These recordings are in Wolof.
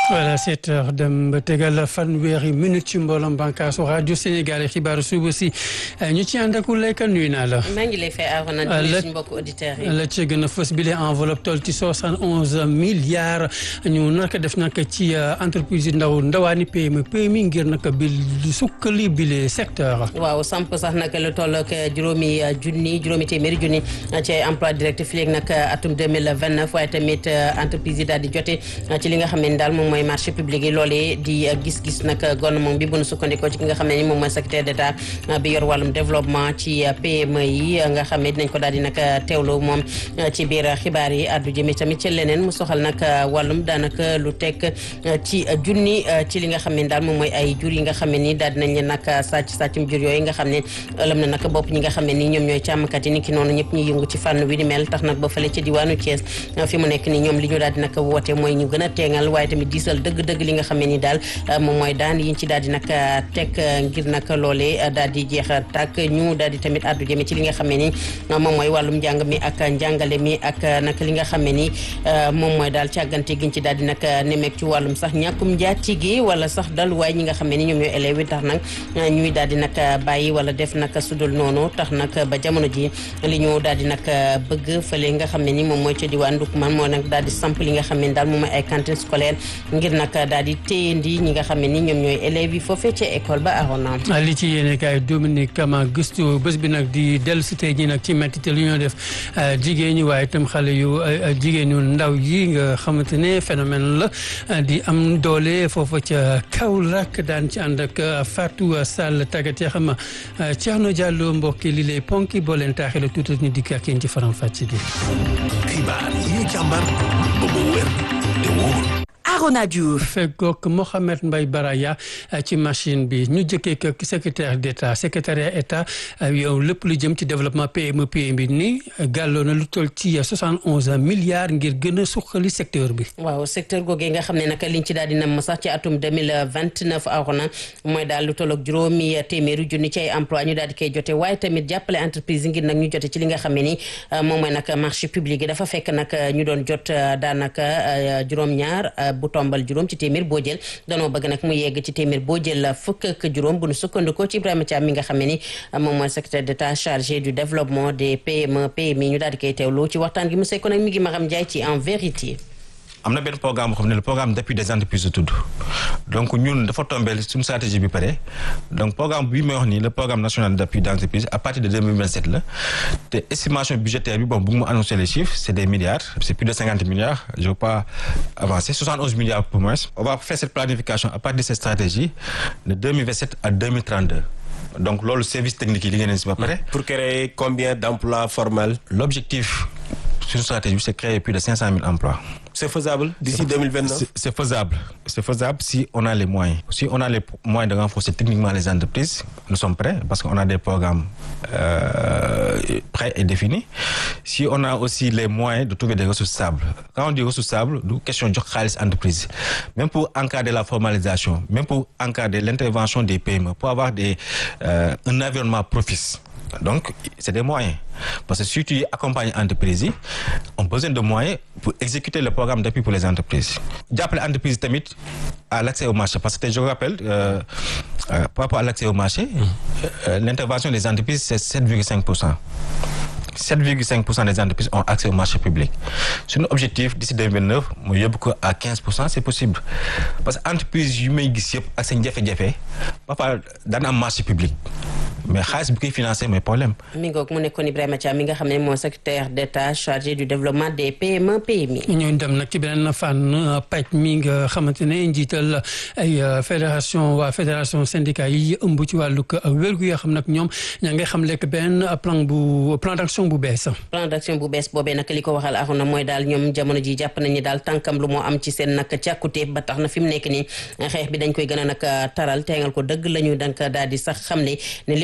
voilà sept heures dem ba tegal fanweeri minute ci mbooloom bànqaasu rajo Sénégal yi xibaaru suba si ñu ci ànd ak Uleyka nuyu naa la. maa ngi lay fay Arona di suñu mbokku auditeurs yi. la ca gën a fës bi les enveloppe toll ci soixante onze milliards ñu naka def nag ci entreprise ndaw ndawaani PME PMI ngir nag bi sukkali bi les secteurs. waaw samp sax nag lu toll ak juróomi junni juróomi téeméeri junni ci emploi direct fii léegi nag atum deux mille vingt neuf waaye tamit entreprise yi daal di jote ci li nga xam ne daal moom mooy marché public yi loolee di gis-gis nag gouvernement bi bu nu sukkandikoo ci ki nga xam ne ni moom mooy secrétaire d'état bi yor wàllum développement ci PME yi nga xam ne dinañ ko daal di nag teewlu moom ci biir xibaar yi addu jëme tamit ci leneen mu soxal nag wàllum daanaka lu teg ci junni ci li nga xam ne daal moom mooy ay jur yi nga xam ne ni daal dinañ leen nag sàcc sàccum jur yooyu nga xam ne ëlëm na nag bopp ñi nga xam ne ni ñoom ñooy càmmkat yi ni ki noonu ñëpp ñuy yëngu ci fànn wi di mel tax nag ba fële ci diwaanu Thiès fi mu nekk ni ñoom li ñu daal di nag woote mooy ñu gën a teengal waaye tamit diisal dëgg-dëgg li nga xam ne ni daal moom mooy daan yiñ ci daal di nag teg ngir nag loolee daal di jeex tàkk ñu daal di tamit addu jëme ci li nga xam ne ni moom mooy wàllum njàng mi ak njàngale mi ak nag li nga xam ne ni moom mooy daal càggante giñ ci daal di nag nemeek ci wàllum sax ñàkkum njaati gi wala sax daluwaay ñi nga xam ne ni ñoom ñooy élèves yi tax nag ñuy daal di nag bàyyi wala def nag sudul noonu tax nag ba jamono ji li ñu daal di nag bëgg fële nga xam ne ni moom mooy ca diwaan Ndoukoumane moo nag daal di samp li nga xam ne daal moom mooy ay cantine scolaire ngir nag daal di téyendi ñi nga xam ne ni ñoom ñooy élèves yi foofee ca école ba arona li ci yéene kaay Dominique Kama gëstu bés bi nag di dellu si tey jii nag ci métti lu ñoo def jigéen ñi waaye itam xale yu jigéen ñu ndaw yi nga xamante ne phénomène la di am doole foofa ca Kaolack daan ci ànd ak Fatou Sall tàggat ya xam Thierno Diallo mbokki li lay ponki boo leen taaxee la tuuti ñu dikk ak yéen ci faram fàcc gi. xibaar yi ñu càmbar ba mu wér te wóor. Arona Diouf feggoog Mohamed Mbaye Baraya ci machine bi ñu jëkkee ko secrétaire d'état secrétariat état yow lépp lu jëm ci développement PME PMI ni gàlloo na lu toll ci soixante onze milliards ngir gën a suqali secteur bi. waaw secteur googee nga xam ne nag liñ ci daal di nam sax ci atum deux mille vingt neuf Arona mooy daal lu toll ak juróomi téeméeri junni ci ay emploi ñu daal di koy jote waaye tamit jàppale entreprise yi ngir nag ñu jote ci li nga xam ne ni moom mooy nag marché public yi dafa fekk nag ñu doon jot daanaka juróom-ñaar. bu tombal juróom ci téeméer boo jël danoo bëgg nag mu yegg ci téeméer boo jël fukk ak juróom bu nu sukkandikoo ci Ibrahima Thiam mi nga xam ne ni moom mooy secrétaire d'état chargé du développement des PME PMI ñu daal di koy teewlu ci waxtaan gi mu sekkoon ak mi ngi Maram Ndiaye ci en vérité. am na benn programme boo xam ne le programme d'appui des entreprises la tudd donc ñun dafa tombé suñu stratégie bi pare donc programme bi may wax nii le programme national d'appui des entreprises à partir de 2027 la te estimation budgétaire bi bon bu mu annoncer les chiffres c'est des milliards c'est plus de 50 milliards je veux pas avancer 71 milliards pour moins on va faire cette planification à partir de cette stratégie de 2027 à 2032 donc loolu service technique yi li ngeen si ba pare pour créer combien d'emplois formels l'objectif sur une stratégie c'est créer plus de 500 000 emplois c'est faisable d'ici 2029 c'est faisable c'est faisable si on a les moyens si on a les moyens de renforcer techniquement les entreprises nous sommes prêts parce qu'on a des programmes euh, prêts et définis si on a aussi les moyens de trouver des ressources stables quand on dit ressources stables du question jox xaalis entreprise même pour encadrer la formalisation même pour encadrer l'intervention des PME pour avoir des euh, un environnement propice donc c'est des moyens parce que si tu accompagnes entreprises yi on a besoin de moyens pour exécuter le programme d'appui pour les entreprises jàppale entreprise tamit à l'accès au marché parce que je vous rappelle euh, euh, par rapport à l'accès au marché euh, l'intervention des entreprises c'est 7,5 pour cent 7,5 pour cent des entreprises ont accès au marché public suñu objectif d'ici 2029 mu yóbbu ko à 15 pour cent c'est possible parce que entreprise yu may gis yëpp ak seen jafe-jafe parfois daan am marché public mais xaalis bi koy financé mooy problème. mi ngoog mu nekkoon Ibrahima Thiam mi nga xam ne mooy secrétaire d'état chargé du développement des PME PMI. ñu dem nag ci beneen fànn pàcc mi nga xamante ne njiital ay fédération waa fédération syndicat yi ëmb ci wàllug wérgu yoo xam nag ñoom ña ngay xam lekk benn plan bu plan d'action bu bees. plan d'action bu bees boobee nag li ko waxal axoon na mooy daal ñoom jamono ji jàpp nañu daal tànkam lu moo am ci seen nag càkkute ba tax na fi mu nekk nii xeex bi dañ koy gën a nag taral teengal ko dëgg la ñu dank daal di sax xam ne ne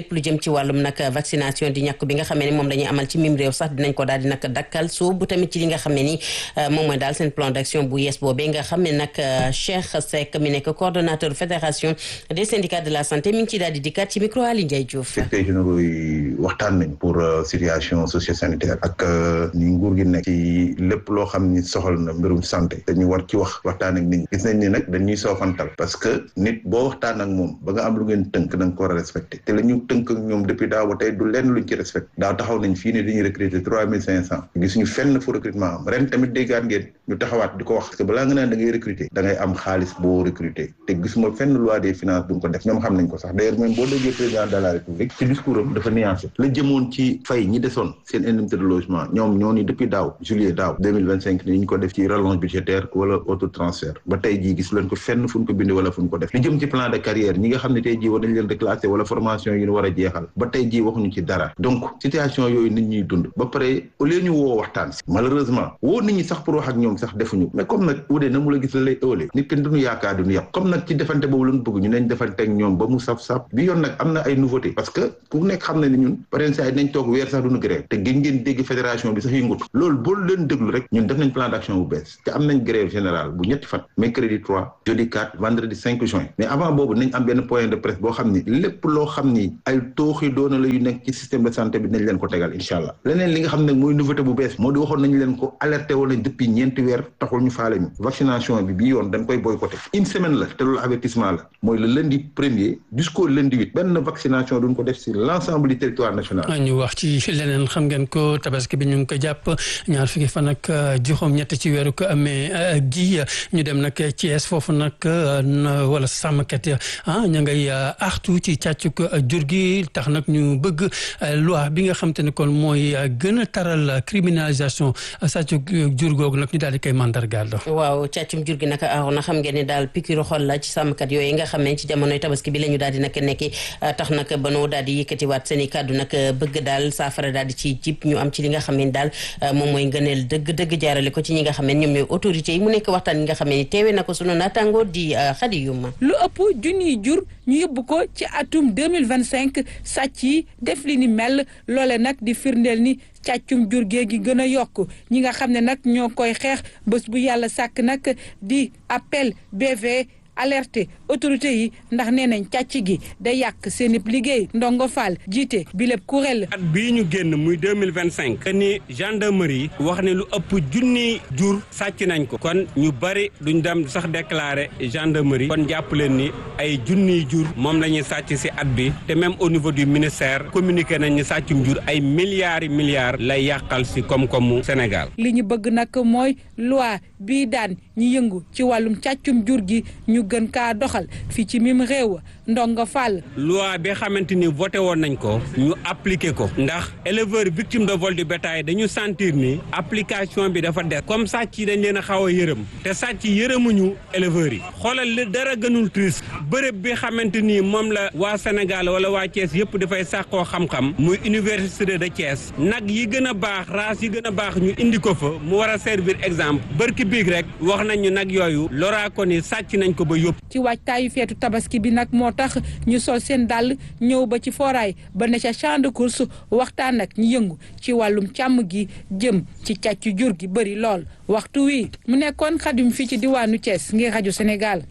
lépp lu jëm ci wàllum nag vaccination di ñàkk bi nga xamee ni moom dañuy amal ci mim réew sax dinañ ko daal di nag dakkal soo bu tamit ci li nga xam ne ni moom mooy daal seen plan d'action bu yees boobee nga xam ne nag Cheikh Seck mi nekk coordonnateur fédération des syndicats de la santé mi ngi ci daal di dikkaat ci micro Ali Ndiaye Diouf. secrétaire généraux yi waxtaan nañ pour situation socio-sanitaire ak ni nguur gi nekk ci lépp loo xam ni soxal na mbirum santé dañu war ci wax waxtaan ak nit ñi gis nañ ni nag dañuy soofantal parce que nit boo waxtaan ak moom ba nga am lu ngeen tënk da nga ko war a respecté te la ñu tënk ak ñoom depuis daaw ba tey du lenn luñ ci respecté daaw taxaw nañ fii ne dañuy recruter trois mille cinq cent gisuñu fenn fu recrutement am ren tamit déggaat ngeen ñu taxawaat di ko wax parce que balaa nga naan da ngay recruter da ngay am xaalis boo recruter te gisuma fenn loi des finances bu ñu ko def ñoom xam nañ ko sax d'ailleurs même boo déggee président de la république ci discours am dafa nuancé la jëmoon ci fay ñi desoon seen indemnité de logement ñoom ñoo ni depuis daaw juillet daaw deux mille vingt cinq ni ñu ko def ci rallonge budgétaire wala auto transfert ba tey jii gis leen ko fenn fu ñu ko bindee wala fu ñu ko def li jëm ci plan de carrière ñi nga xam ne tey jii war nañ leen reclasser wala formation yi ñu war a jeexal ba tey jii waxuñu ci dara donc situation yooyu nit ñuy dund ba pare au lieu ñu woo waxtaan si malheureusement woo nit ñi sax pour wax ak ñoom sax defuñu mais comme nag wudee na mu la gis la lay ëwalee nit kenn duñu yaakaar duñu yàpp comme nag ci defante boobu la ñu bëgg ñu neñ defante ak ñoom ba mu saf-saf bi yoon nag am na ay nouveauté parce que ku nekk xam na ni ñun par exemple saa yi nañ toog weer sax duñu grève te gën ngeen dégg fédération bi sax yëngutu loolu boo leen déglu rek ñun def nañ plan d'action bu bees te am nañ grève générale bu ñetti fan mercredi 3 jeudi 4 vendredi 5 juin mais avant boobu nañ am benn point de presse boo xam ni lépp loo xam ni ay tooxi doona la yu nekk ci système de santé bi nañ leen ko tegal incha allah leneen li nga xam ne mooy nouveauté bu bees moo di waxoon nañ leen ko alerté woon nañ depuis ñeenti weer taxul ñu faale ñu vaccination bi bii yoon dañ koy boycotté une semaine la te loolu avertissement la mooy le lundi premier jusqu'au lundi huit benn vaccination duñ ko def sur l'ensemble du territoire national ñu wax ci leneen xam ngeen ko tabaski bi ñu ngi ko jàpp ñaar fukki fan ak juróom ñett ci weeru ko amee gi ñu dem nag Thiès foofu nag wala sàmmkat ah ña ngay artu ci càccuk jur gi tax nag ñu bëgg loi bi nga xam te ne kon mooy gën a taral criminalisation sàccuk jur googu nag ñu daal di koy mandargaal waaw càccum jur gi nag aaroon na xam ngeen ne daal pikiru xol la ci sàmmkat yooyu nga xam ne ci jamonoy tabaski bi la ñu daal di nag nekki tax nag ba noo daal di yëkkatiwaat seen i kàddu nag bëgg daal saafara daal di ci jib ñu am ci li nga xam ne daal moom mooy ngëneel dëgg dëgg jaarale ko ci ñi nga xam ne ñoom ñooy autorités yi mu nekk waxtaan yi nga xam ne teewee na ko sunu naataango di xadi yuma lu ëpp junniy jur ñu yóbbu ko ci atum 2025 sàcc yi def li ni mel loole nag di firndeel ni càccum jur gee gi gën a yokk ñi nga xam ne nag ñoo koy xeex bés bu yàlla sàkk nag di appel BV alerté autorité yi ndax nee nañ càcc gi day yàq seen ib liggéey ndongo Fall jiite bi lépp kuréel at bii ñu génn muy deux mille vingt cinq ni gendarmerie wax ne lu ëpp junni jur sàcc nañ ko kon ñu bari duñ dem sax déclarer gendarmerie kon jàpp leen ni ay junniy jur moom la ñuy sàcc ci at bi te même au niveau du ministère communiqué nañ ni sàccum jur ay milliards yi milliards lay yàqal ci koom-koomu Sénégal. li ñu bëgg nag mooy loi bii daan ñi yëngu ci wàllum càccum jur gi ñu gën kaa doxal fii ci mim réew ndongo Fall. loi bi xamante ni voté woon nañ ko ñu appliqué ko ndax éleveur victime de vol du bétail dañu sentir ni application bi dafa des comme sàcc yi dañ leen a xaw a yërëm te sàcc yërëmuñu éleveurs yi xoolal li dara gënul triste bërëb bi xamante ni moom la waa Sénégal wala waa Thiès yëpp dafay sàqoo xam-xam muy université de Thiès nag yi gën a baax race yi gën a baax ñu indi ko fa mu war a servir exemple bërki biig rek wax nañ ñu nag yooyu loraa ko ni sàcc nañ ko ba yóbbu. ci waajtaayu feetu tabaski bi nag moo tax ñu sol seen dàll ñëw ba ci foraay ba ne ca champ de course waxtaan ak ñu yëngu ci wàllum càmm gi jëm ci càcc jur gi bëri lool waxtu wi mu nekkoon xadim fii ci diwaanu Thiès ngir rajo Sénégal.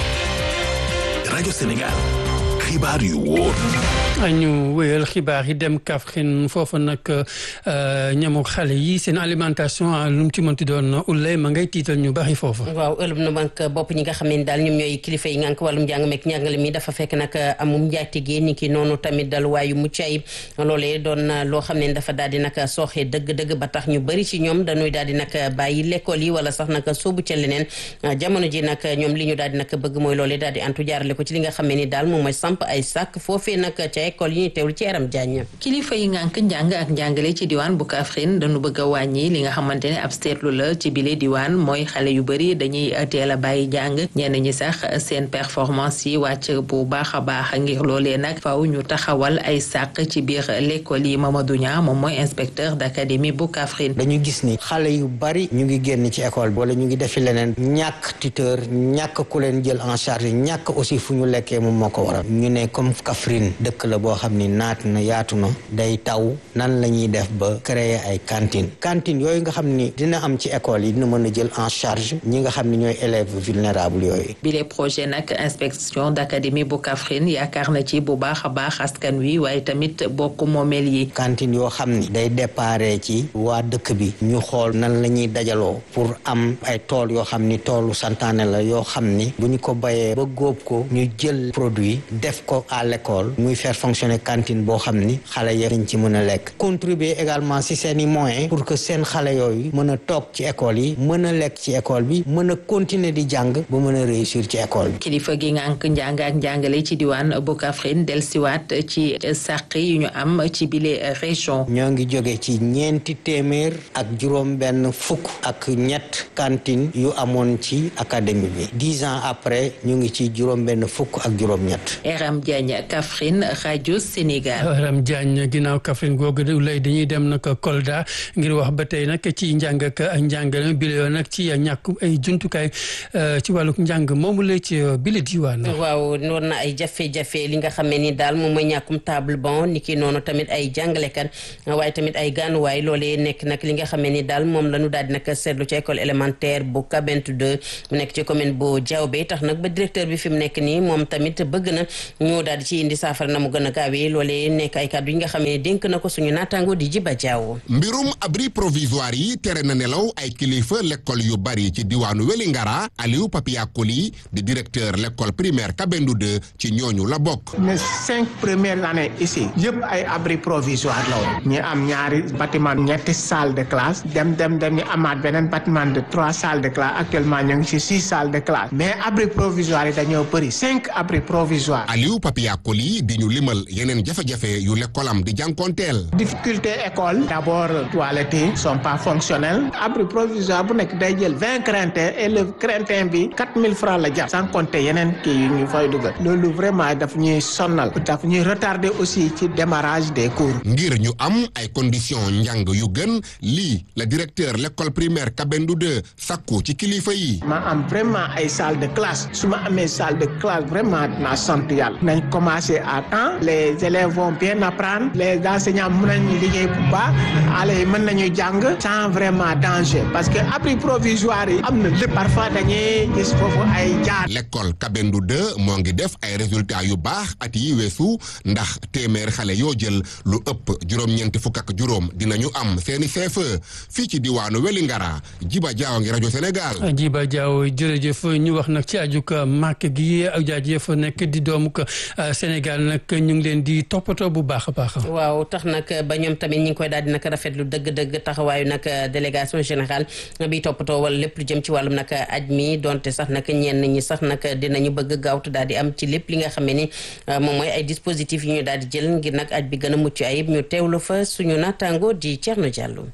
rajo Sénégal xibaar yu wóor. ñu wéyal xibaar yi dem Kaffrine foofu nag ñamu xale yi seen alimentation lu mu ci mënti doon ullay ma ngay tiital ñu bari foofu. waaw ëllëg na mag bopp ñi nga xam ne daal ñoom ñooy kilifa yi ngànk wàllum njàng meek njàngale mi dafa fekk nag amum njaatige ni ki noonu tamit dal waayu mucc ayib loolee doon loo xam ne dafa daal di nag sooxee dëgg-dëgg ba tax ñu bëri ci ñoom dañuy daal di nag bàyyi l'école yi wala sax nag soobu ca leneen jamono ji nag ñoom li ñu daal di nag bëgg mooy loolee daal di antu jaarale ko ci li nga xam ne ni daal moom mooy samp ay sàkk foofee nag ca école yi ñu teewlu ci yaram jaañ kilifa yi ngànk njàng ak njàngale ci diwaan bu Kaffrine dañu bëgg a wàññi li nga xamante ne ab seetlu la ci bile diwaan mooy xale yu bëri dañuy teel a bàyyi jàng ñenn ñi sax seen performance yi wàcc bu baax a baax ngir loolee nag faw ñu taxawal ay sàq ci biir l'école yi Mamadou Niang moom mooy inspecteur d'académie bu Kaffrine dañu gis ni xale yu bari ñu ngi génn ci école bi wala ñu ngi defi leneen ñàkk tuteur ñàkk ku leen jël en charge ñàkk aussi fu ñu lekkee moom moo ko waral ñu ne comme Kaffrine dëkk la la boo xam ni naat na yaatu na day taw nan la ñuy def ba créer ay cantine cantine yooyu nga xam ni dina am ci école yi dina mën a jël en charge ñi nga xam ni ñooy élèves vulnérables yooyu bile projet nag inspection d'académie bu Kaffrine yaakaar na ci bu baax a baax askan wi waaye tamit bokk moomeel yi cantine yoo xam ni day déparé ci waa dëkk bi ñu xool nan la ñuy dajaloo pour am ay tool yoo xam ni toolu santaane la yoo xam ni bu ñu ko bayee ba góob ko ñu jël produit def ko à l'école muy faire fonctionner cantine boo xam ni xale yi dañ ci mën a lekk contribuer également si seen i moyens pour que seen xale yooyu mën a toog ci école yi mën a lekk ci école bi mën a continuer di jàng ba mën a réussir ci école bi kilifa gi ngànk njàng ak njàngale ci diwaan bu Kaffrine delsiwaat ci sàq yu ñu am ci bile région ñoo ngi jóge ci ñeenti téeméer ak juróom benn fukk ak ñett cantine yu amoon ci académie bi dix ans après ñu ngi ci juróom benn fukk ak juróom ñett Eram Diagne Kaffrine rajo Sénégal Eram Diagne ginnaaw Kaffrine googu lay dañuy dem nag Kolda ngir wax ba tey nag ci njàng ak njàngale bi la yoon nag ci ñàkk ay jumtukaay ci wàllu njàng moomu la ci bile diwaan. waaw noonu na ay jafe-jafe li nga xam ne ni daal moom mooy ñàkkum table bon ni ki noonu tamit ay jàngalekat waaye tamit ay gànnuwaay loolee nekk nag li nga xam ne ni daal moom la ñu daal di nag seetlu ci école élémentaire bu Kabintu 2 mu nekk ci commune bu Diaobé tax nag ba directeur bi fi mu nekk nii moom tamit bëgg na ñu daal di ci indi saafara na mu gën a gaawee loolee nekk ay kàddu yi nga xam ne dénk na ko suñu naataango di Jiba Diaw. mbirum abri provisoire yi tere na nelaw ay kilifa l'école yu bari ci diwaanu Wélingara Aliou Papia Koli di directeur l'école primaire Kabindu 2 ci ñooñu la bokk. mes cinq premières années ici yëpp ay abri provisoire la woon ñu am ñaari bâtiment ñetti salle de classe dem dem dem ñu amaat beneen bâtiment de trois salles de classe actuellement ñu ngi ci six salles de classe mais abri provisoire yi dañoo bëri cinq abri provisoire Aliou Papia Koli di ñu limal yeneen jafe-jafe yu l'école am di jànkonteel. difficulté école d'abord toilettes yi sont pas fonctionnelles abri provisoire bu nekk day jël vingt craintin et le craintin bi quatre mille francs la jar sans compter yeneen kii yu ñu fay dugal loolu vraiment daf ñuy sonnal daf ñuy retarder aussi ci démarrage des cours. ngir ñu am ay conditions njàng yu gën lii la directeur l'école primaire Kabindu 2 sakku ci kilifa yi. ma am vraiment ay salle de classe su ma amee salle de classe vraiment naa sant yàlla nañ commencer à temps les élèves vont bien apprendre les enseignants mën nañu liggéey bu baax xale yi mën nañu jàng sans vraiment danger parce que abri provisoire yi am na lépp parfois dañuy gis foofu ay jaar. l'école Kabindu 2 moo ngi def ay résultats yu baax at yi weesu ndax téeméer xale yoo jël lu ëpp juróom-ñeenti fukk ak juróom dinañu am seeni CFEE fii ci diwaanu Wélingara Jiba Jaaw ngi rajo Sénégal. Jiba Jaaw jërëjëf ñu wax nag ci ajuk màkk gi ak jaajëf nekk di doomu ko Sénégal nag ñu ngi leen di toppatoo bu baax a baax. waaw tax nag ba ñoom tamit ñi ngi koy daal di nag rafetlu dëgg-dëgg taxawaayu nag délégation générale bi toppatoo wala lépp lu jëm ci wàllum nag aj mi donte sax nag ñenn ñi sax nag dinañu bëgg gaawtu daal di am ci lépp li nga xam ne ni moom mooy ay dispositifs yi ñu daal di jël ngir nag aj bi gën a mucc ayib ñu teewlu fa suñu naataango di Thierno Diallo.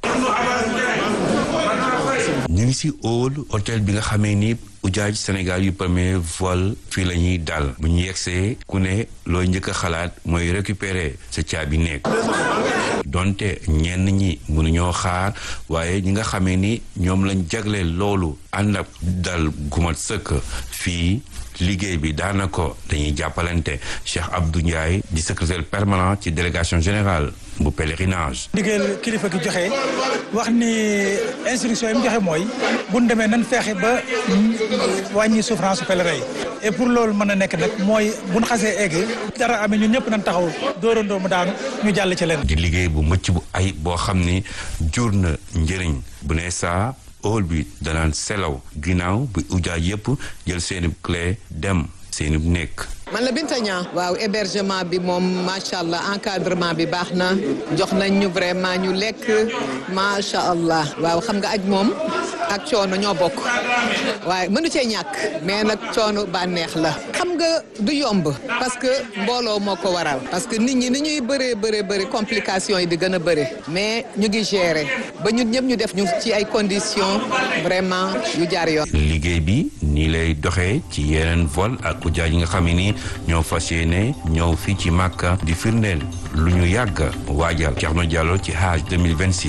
ñu ngi si hall hôtel bi nga xamee ni ujaaj Sénégal yu premier vol fii la ñuy dal bu ñu yegsee ku ne looy njëkk a xalaat mooy récupérer sa caabi nekk donte ñenn ñi mënuñoo xaar waaye ñi nga xamee ni ñoom lañ jagleel loolu ànd ak dal gumat sëkk fii liggéey bi daanaka dañuy jàppalante Cheikh Abdou Ndiaye di secrétaire permanent ci délégation générale bu pèlerinage. ndigal kilifa gi joxe wax ni instruction yi mu joxe mooy bu ñu demee nan feexe ba wàññi souffrance pèlerin yi et pour loolu mën a nekk nag mooy bu ñu xasee egg dara amee ñun ñëpp nañ taxaw dóorandoo mu daanu ñu jàll ci leen. di liggéey bu mëcc bu ay boo xam ni jur na njëriñ bu ne saa. hall bi danaan selaw ginnaaw bi ujaaj yëpp jël seeni clé dem seeni nekk man la Binta Niang waaw hébergement bi moom macha allah encadrement bi baax na jox nañ ñu vraiment ñu lekk macha allah waaw xam nga aj moom ak coono ñoo bokk waaye mënu cee ñàkk mais nag coono bànneex la xam nga du yomb parce que mbooloo moo ko waral parce que nit ñi ni ñuy bëree bëree bëri complications yi di gën a bëri mais ñu ngi gérer ba ñun ñëpp ñu def ñu ci ay conditions vraiment yu jaar yoon. liggéey bi nii lay doxee ci yeneen vol ak ujaaj yi nga xam ne ni ñoo fas yéene ñëw fii ci Màkka di firndeel lu ñu yàgg waajal Thierno Diallo ci Hajj 2026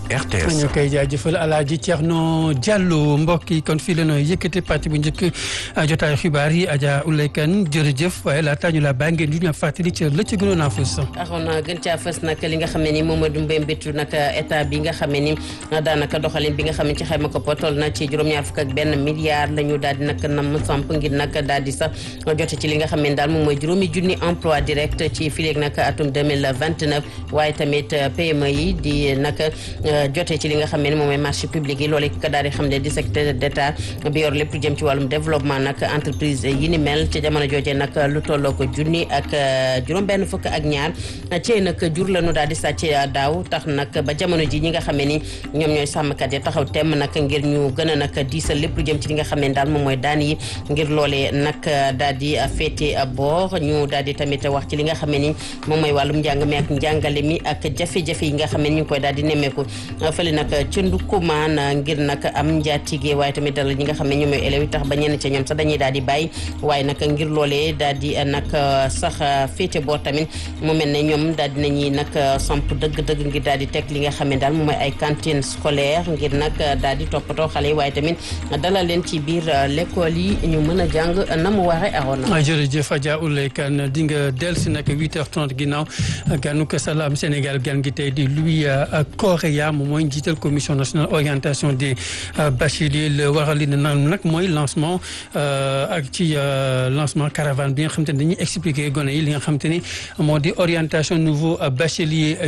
RTS. ñu koy jaajëfal Alaaji Thierno Diallo mbokk yi kon fii la nooy yëkkati pàcc bu njëkk jotaayu xibaar yi Adja Oulay Kane jërëjëf waaye laataa ñu la bàyyi ngeen di ñu fàttali ci la ci gënoon a fës. axoon na gën caa fës nag li nga xam ne ni moom mooy dumbe mbittu nag état bi nga xam ne ni daanaka doxalin bi nga xam ne ci xayma ko toll na ci juróom-ñaar fukk ak benn milliard la ñu daal di nag nam samp ngir nag daal di sax jote ci li nga xam ne daal moom mooy juróomi junni emploi direct ci fileeg nag atum 2029 waaye tamit PME yi di nag jote ci li nga xam ne moom mooy marché public yi loolu ka daal di xam ne di secrétaire d'état bi yor lépp lu jëm ci wàllum développement nag entreprise yi ni mel ci jamono jooje nag lu tolloo ko junni ak juróom benn fukk ak ñaar ci nag jur la ñu daal di sàcc daaw tax nag ba jamono ji ñi nga xam ne ni ñoom ñooy sàmmkat yi taxaw temm nag ngir ñu gën a nag diisal lépp lu jëm ci li nga xam ne daal moom mooy daan yi ngir loolee nag daal di féete boor ñu daal di tamit wax ci li nga xam ne ni moom mooy wàllum njàng mi ak njàngale mi ak jafe-jafe yi nga xam ne ñu ngi koy daal di nemmeeku fële nag ca Ndoukoumane ngir nag am njaatige waaye tamit dalal ñi nga xam ne ñoom ñooy élèves yi tax ba ñenn ca ñoom sax dañuy daal di bàyyi waaye nag ngir loolee daal di nag sax féete boor tamit mu mel ne ñoom daal di nañuy nag samp dëgg-dëgg ngir daal di teg li nga xam ne daal moom mooy ay cantine scolaire ngir nag daal di toppatoo xale yi waaye tamit dalal leen ci biir l'école yi ñu mën a jàng na mu waree aroon na. jërëjëf Adja Oulay Kane di nga dellusi nag 8h30 ginnaaw ganu ko Salam Sénégal gan gi tey di Louis Correa moom mooy njiital commission nationale orientation des bacheliers le waral li naan nag mooy lancement ak ci lancement caravane bi nga xam te ne dañuy expliquer gone yi li nga xam te ni moo di orientation nouveau bachelier